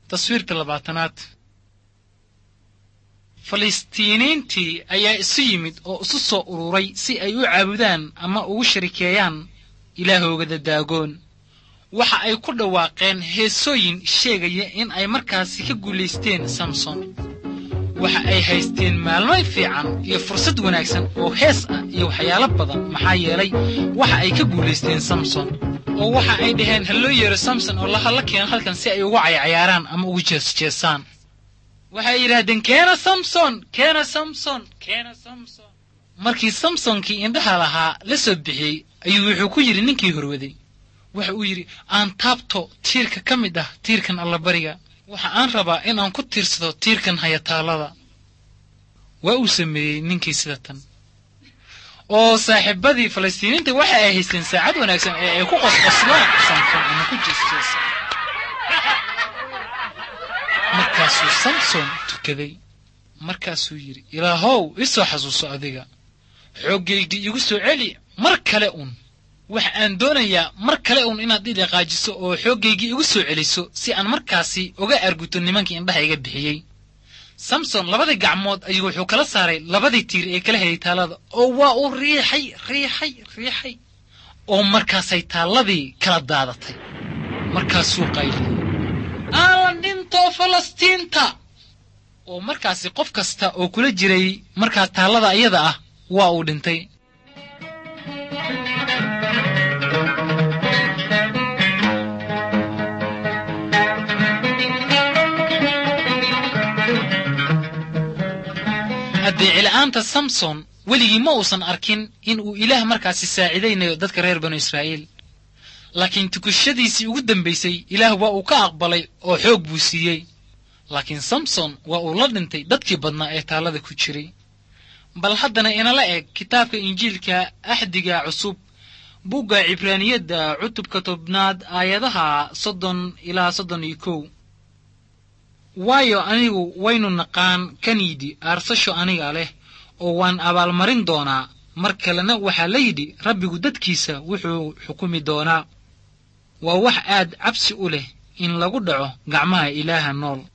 taswiirka labaatanaad falistiiniintii ayaa isu yimid oo isu soo ururay si ay u caabudaan ama ugu sharikeeyaan ilaahooda daagoon waxa ay ku dhawaaqeen heesooyin sheegaya in ay markaasi ka guulaysteen samson waxa ay haysteen maalmo fiican iyo fursad wanaagsan oo hees ah iyo waxyaalo badan maxaa yeelay waxa ay ka guulaysteen samson oo waxa ay dhaheen ha loo yeero samson oo lahalla keeno halkan si ay ugu caycayaaraan ama ugu jeesjeesaan waxay yidhaahdeen keena samson keena samson keena samson markii samsonkii indhaha lahaa la soo bixiyey ayuu wuxuu ku yidhi ninkii horwaday waxa uu yidhi aan taabto tiirka ka mid ah tiirkan allabariga waxa aan rabaa in aan ku tiirsado tiirkan hayataallada waa uu sameeyey ninkii sida tan oo saaxiibadii falastiiniinta waxa ay haysteen saacad wanaagsan ee ay ku qosqoslaan samson ama ku jeesjeesa markaasuu samson tukaday markaasuu yidhi ilaahow ii soo xasuuso adiga xooggaygii igu soo celi mar kale un waxa aan doonayaa mar kale uun inaad idhaqaajiso oo xooggaygii igu soo celiso si aan markaasi uga arguto nimankii indhaha iga bixiyey samson labadii gacmood ayuu wuxuu kala saaray labadii tiir ee kala hayay taallada oo waa uu riixay riixay riixay oo markaasay taalladii kala daadatay markaasuu qayliyey aan la dhinto falastiinta oo markaasi qof kasta oo kula jiray markaa taallada iyada ah waa uu dhintay addeecila'aanta samson weligii ma uusan arkin in uu ilaah markaasi saacidaynayo dadka reer banu israa'iil laakiin tukashadiisii ugu dambaysay ilaah waa uu ka aqbalay oo xoog buu siiyey laakiin samson waa uu la dhintay dadkii badnaa ee taallada ku jiray bal haddana inala eg kitaabka injiilka axdiga cusub bugga cibraaniyadda cutubka tobnaad aayadaha soddon ilaa soddon iyo kow waayo anigu waynu naqaan kan yidhi aarsasho aniga leh oo waan abaalmarin doonaa mar kalena waxaa la yidhi rabbigu dadkiisa wuxuu xukumi doonaa waa wax aad cabsi u leh in lagu dhaco gacmaha ilaaha nool